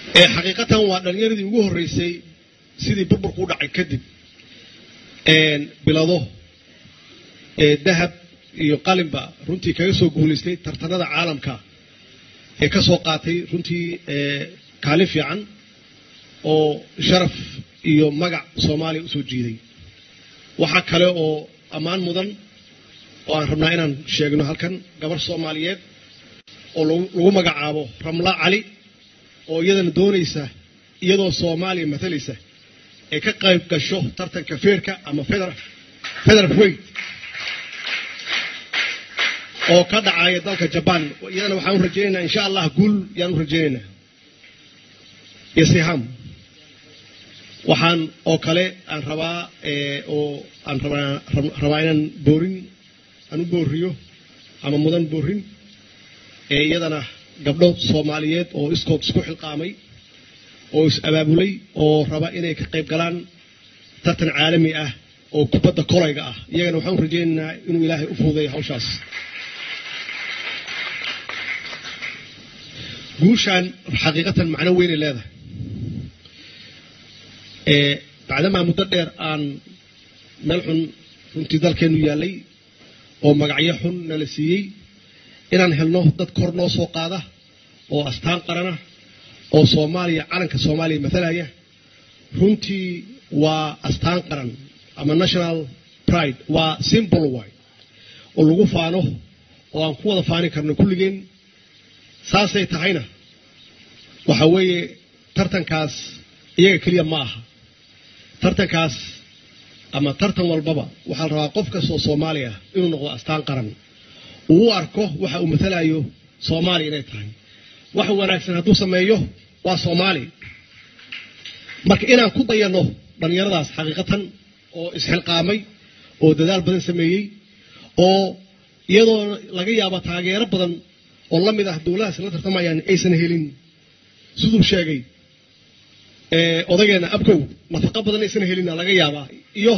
ee xaqiiqatan waa dhallinyaradii ugu horreysay sidii burburku u dhacay kadib bilado ee dahab iyo qalinba runtii kaga soo guulaystay tartanada caalamka ee ka soo qaatay runtii kaalin fiican oo sharaf iyo magac soomaaliya usoo jiiday waxaa kale oo ammaan mudan oo aan rabnaa inaan sheegno halkan gabar soomaaliyeed oo lagu magacaabo ramla cali oo iyadana doonaysa iyadoo soomaaliya matalaysa ay ka qayb gasho tartanka feerka ama federal weight oo ka dhacaya dalka jabaan iyadana waxaan u rajaynaynaa insha allah guul yaan u rajaynaynaa iyo siham waxaan oo kale aan rabaa oo aan rabaa inaan boorin aan u booriyo ama mudan boorin ee iyadana gabdho soomaaliyeed oo iskood isku xilqaamay oo is abaabulay oo raba inay ka qayb galaan tartan caalami ah oo kubadda kolayga ah iyagana waxaan u rajaynaynaa inuu ilaahay u fududeeyo hawshaas guushaan xaqiiqatan macno weynay leedahay bacdamaa muddo dheer aan meel xun runtii dalkeennu yaallay oo magacyo xun nala siiyey inaan helno dad kor noo soo qaada oo astaan qarana oo soomaaliya calanka soomaaliya matalaya runtii waa astaan qaran ama national pride waa simbol way oo lagu faano oo aan ku wada faani karno kulligeen saasay tahayna waxa weeye tartankaas iyaga keliya ma aha tartankaas ama tartan walbaba waxaa la rabaa qof kastoo soomaali ah inuu noqdo astaan qaran uu u arko waxa uu matalayo soomaaliya inay tahay wax wanaagsan hadduu sameeyo waa soomaali marka inaan ku dayanno dhallinyaradaas xaqiiqatan oo isxilqaamay oo dadaal badan sameeyey oo iyadoo laga yaabo taageero badan oo la mid ah dowladahaas la tartamayaan aysan helin siduu sheegay odageenna abkow nafaqo badan aysan helina laga yaabaa iyo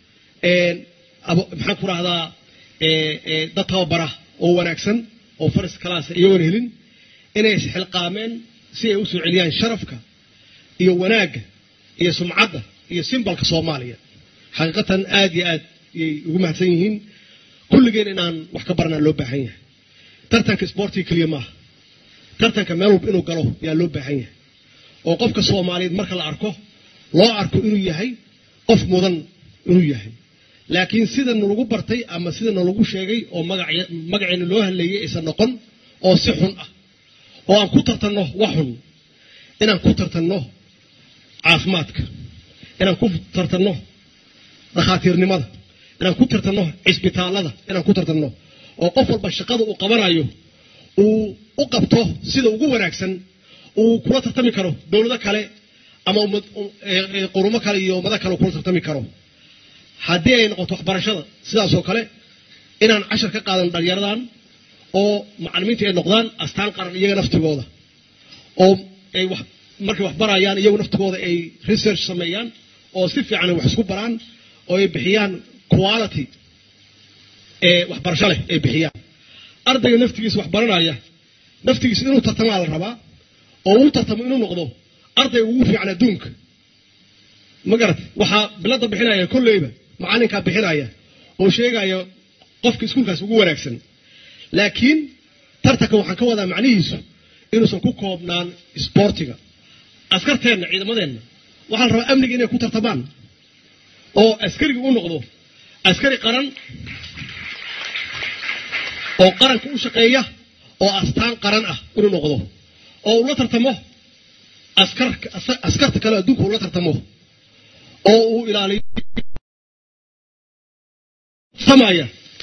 maxaan ku rahdaa dad tababara oo wanaagsan oo faris kalaasa iyagoona helin inay isxilqaameen si ay u soo celiyaan sharafka iyo wanaagga iyo sumcadda iyo simbalka soomaaliya xaqiiqatan aad iyo aad yay ugu mahadsan yihiin kulligeen inaan wax ka baranaa loo baahan yahay tartanka sboortiga keliya maaha tartanka meel walba inuu galo yaa loo baahan yahay oo qofka soomaaliyeed marka la arko loo arko inuu yahay qof mudan inuu yahay laakiin sida nalagu bartay ama sida nalagu sheegay oo magaceena loo hadleeyay aysan noqon oo si xun ah oo aan ku tartanno wax xun inaan ku tartanno caafimaadka inaan ku tartanno dhakhaatiirnimada inaan ku tartanno cisbitaallada inaan ku tartanno oo qof walba shaqada uu qabanayo uu u qabto sida ugu wanaagsan uu kula tartami karo dowlado kale ama qurumo kale iyo ummado kale uu kula tartami karo haddii ay noqoto waxbarashada sidaasoo kale inaan cashar ka qaadan dhalinyaradan oo macalimiinta ay noqdaan astaan qaran iyaga naftigooda oo ay markay wax barayaan iyagu naftigooda ay research sameeyaan oo si fiican ay wax isku baraan oo ay bixiyaan quality ee waxbarasho leh ay bixiyaan ardayga naftigiisa wax baranaya naftigiisa inuu tartamaa la rabaa oo uu tartamo inuu noqdo ardayga ugu fiican adduunka ma garat waxaa bilada bixinaya kolleyba macalinkaa bixinaya oo sheegaya qofka iskuulkaas ugu wanaagsan laakiin tartanka waxaan ka wadaa macnihiisu inuusan ku koobnaan isboortiga askarteenna ciidamadeenna waxaa la rabaa amniga inay ku tartamaan oo askariga u noqdo askari qaran oo qaranka u shaqeeya oo astaan qaran ah inuu noqdo oo uu la tartamo askarta kale adduunka uu la tartamo oo uu ilaaliyo samaya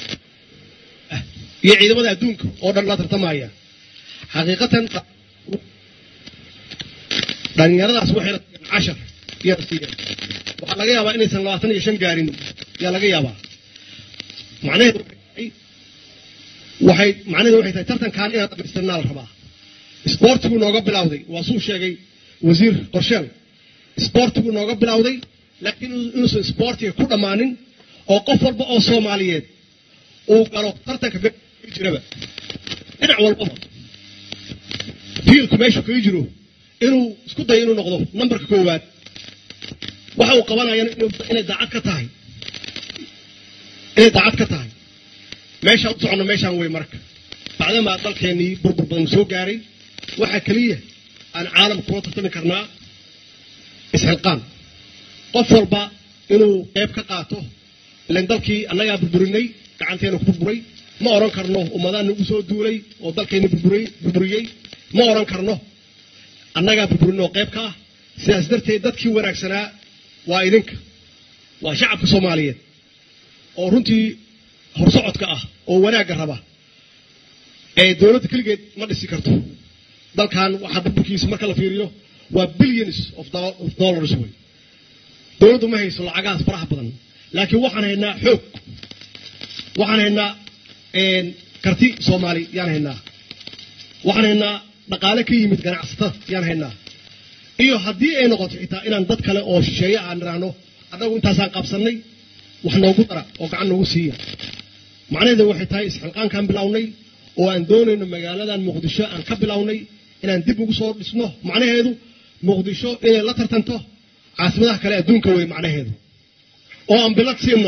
iyo ciidamada adduunka oo dhan la tartamaya xaqiiqatan dhalinyaradaas waxay cashar iyo waxaa laga yaabaa inaysan labaatan iyo shan gaarin yaa laga yaabaa macnaheedu waxay macnaheedu waxay tahay tartankan inaan dhamaystirnaa la rabaa isboortigu nooga bilowday waa suu sheegay wasiir qorsheel isboortigu nooga bilowday laakiin inuusan isboortiga ku dhammaanin oo qof walba oo soomaaliyeed uu galo tartanka jiraba dhinac walbaba fiilku meeshu kaga jiro inuu isku dayo inuu noqdo nambarka koowaad waxa uu qabanayana inay daacad ka tahay inay daacad ka tahay meeshaan u soconno meeshaan wey marka bacdamaa dalkeennii burbur badan soo gaaray waxaa keliya aan caalam kula tartami karnaa isxilqaan qof walba inuu qeyb ka qaato ilan dalkii annagaa burburinay gacanteena ku burburay ma odhan karno ummadaan nagu soo duulay oo dalkeenna burburiyey ma odhan karno annagaa burburin oo qayb ka ah sidaas darteed dadkii wanaagsanaa waa idinka waa shacabka soomaaliyeed oo runtii horsocodka ah oo wanaagga raba ee dowladda keligeed ma dhisi karto dalkan waxaa burburkiisa marka la fiiriyo waa billions of dollars wey dowladdu ma hayso lacagahaas faraha badan laakiin waxaan haynaa xoog waxaan haynaa karti soomaali yaan haynaa waxaan haynaa dhaqaale ka yimid ganacsatada yaan haynaa iyo haddii ay noqoto xitaa inaan dad kale oo shisheeye aan idhaahno annagu intaasaan qabsannay wax noogu dara oo gacan noogu siiya macnaheedu waxay tahay isxilqaankaan bilownay oo aan doonayno magaaladan muqdisho aan ka bilownay inaan dib ugu soo dhisno macnaheedu muqdisho inay la tartanto caasimadaha kale adduunka wey macnaheedu oo aan bilad siino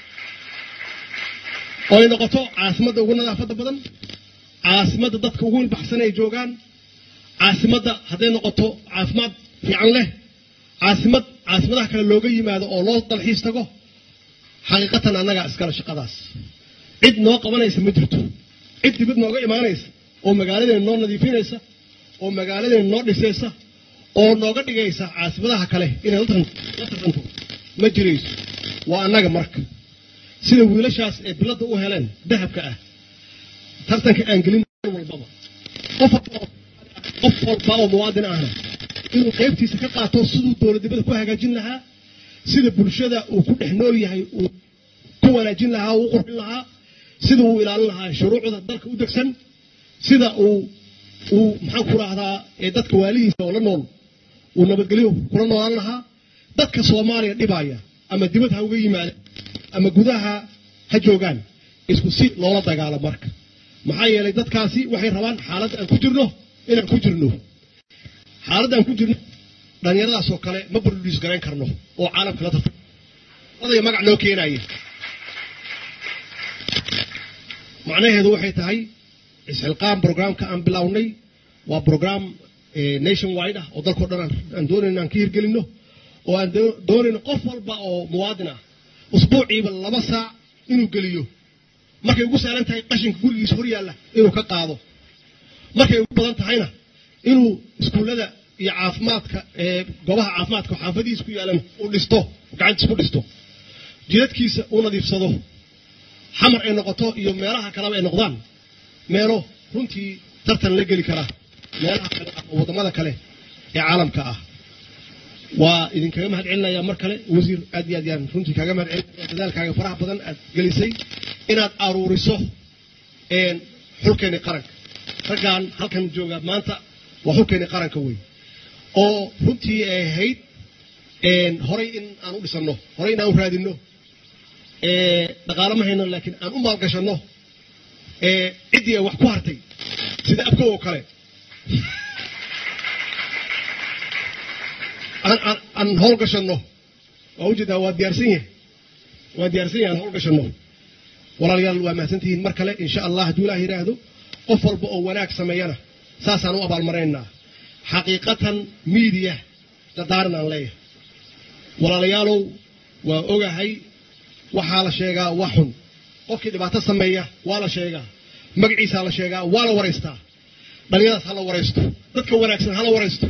oo ay noqoto caasimadda ugu nadaafadda badan caasimadda dadka ugu ilbaxsan ay joogaan caasimadda hadday noqoto caafimaad fiican leh caasimad caasimadaha kale looga yimaado oo loo dalxiis tago xaqiiqatan annagaa iskale shaqadaas cid noo qabanaysa ma jirto cid dibad nooga imaanaysa oo magaaladeena noo nadiifinaysa oo magaaladeena noo dhisaysa oo nooga dhigaysa caasimadaha kale inay la tartanto ma jirayso waa annaga marka sida wiilashaas ee biladda u heleen dahabka ah tartanka aan gelin walbaba qof walba oo muwaadin ahna inuu qaybtiisa ka qaato siduu dowladnimada ku hagaajin lahaa sida bulshada uu ku dhex nool yahay uu ku wanaajin lahaa uu u qurxin lahaa sida uu ilaalin lahaa shuruucda dalka u degsan sida uu uu maxaan ku rahdaa ee dadka waalihiisa oo la nool uu nabadgelyo kula noolaan lahaa dadka soomaaliya dhibaya ama dibad ha uga yimaada ama gudaha ha joogaan isku si loola dagaalo marka maxaa yeelay dadkaasi waxay rabaan xaaladda aan ku jirno inaan ku jirno xaaladda aan ku jirno dhallinyaradaasoo kale ma produce garayn karno oo caalamka la tarta odaya magac noo keenaya macnaheedu waxay tahay isxilqaan brograamka aan bilownay waa brograam nation wide ah oo dalkao dhan aan doonayno aan ka hirgelinno oo aan doonayno qof walba oo muwaadin ah usbuuciiba laba saac inuu geliyo markay ugu saaran tahay qashinka gurigiisa hor yaalla inuu ka qaado markay ugu badan tahayna inuu iskuullada iyo caafimaadka goobaha caafimaadka xaafadihiisa ku yaalan uu dhisto gacantiis ku dhisto jidadkiisa uu nadiifsado xamar ay noqoto iyo meelaha kaleba ay noqdaan meelo runtii tartan la geli kara meelaha kale ah oo waddamada kale ee caalamka ah waa idinkaga mahad celinayaa mar kale wasiir aad iyo aad yaan runtii kaaga mahad celinaya dadaalkaaga faraha badan aad gelisay inaad aruuriso xulkeeni qaranka raggan halkan jooga maanta waa xulkeeni qaranka wey oo runtii ay ahayd horay in aan u dhisanno horay in aan u raadinno dhaqaalo ma hayno laakiin aan u maalgashanno ciddii ay wax ku hartay sida abkow oo kale aan howlgashanno waa ujeedaa waa diyaarsan yahay waa diyaarsan yahay aan howlgashanno walaalayaal waa mahadsantihiin mar kale insha allah hadduu ilaah yidhaahdo qof walba oo wanaag sameeyana saasaan u abaalmaraynaa xaqiiqatan miidiya dadaaran aan leeyahay walaalayaalow waa ogahay waxaa la sheegaa wax xun qofkii dhibaato sameeya waa la sheegaa magaciisaa la sheegaa waa la waraystaa dhalinyadaas ha la waraysto dadka wanaagsan ha la waraysto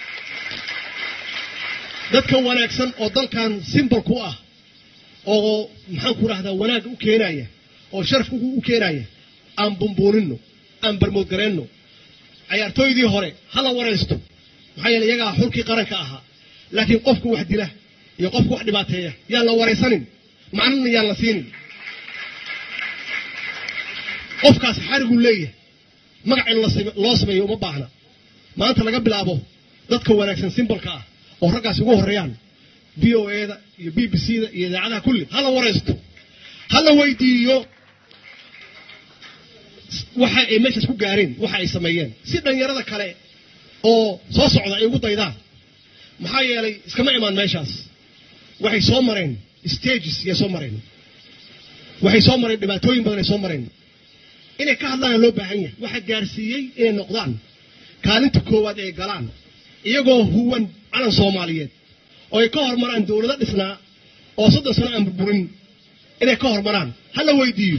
dadka wanaagsan oo dalkan simbol ku ah oo maxaan ku rahdaa wanaagga u keenaya oo sharafka u keenaya aan bumbuuninno aan barmoodgareenno cayaartooydii hore ha la waraysto maxaa yeele iyagaa xulkii qaranka ahaa laakiin qofka wax dila iyo qofka wax dhibaateeya yaan la waraysanin macnana yaan la siinin qofkaas xariguu leeyahay magac in loo sameeyo uma baahna maanta laga bilaabo dadka wanaagsan simbolka ah oo raggaas ugu horreeyaan v o eda iyo b b c da iyo idaacadaha kulli ha la waraysto ha la weydiiyo waxa ay meeshaas ku gaareen waxa ay sameeyeen si dhalinyarada kale oo soo socda ay ugu daydaan maxaa yeelay iskama imaan meeshaas waxay soo mareen stages yay soo mareen waxay soo mareen dhibaatooyin badan ay soo mareen inay ka hadlaana loo baahan yahay waxaa gaarsiiyey inay noqdaan kaalinta koowaad ay galaan iyagoo huwan calan soomaaliyeed oo ay ka hormaraan dowlado dhisnaa oo soddon sano aan burburin inay ka hormaraan ha la weydiiyo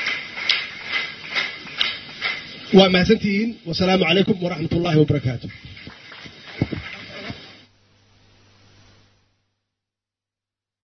waa mahadsantihiin wasalaamu calaykum waraxmat ullaahi wabarakaatu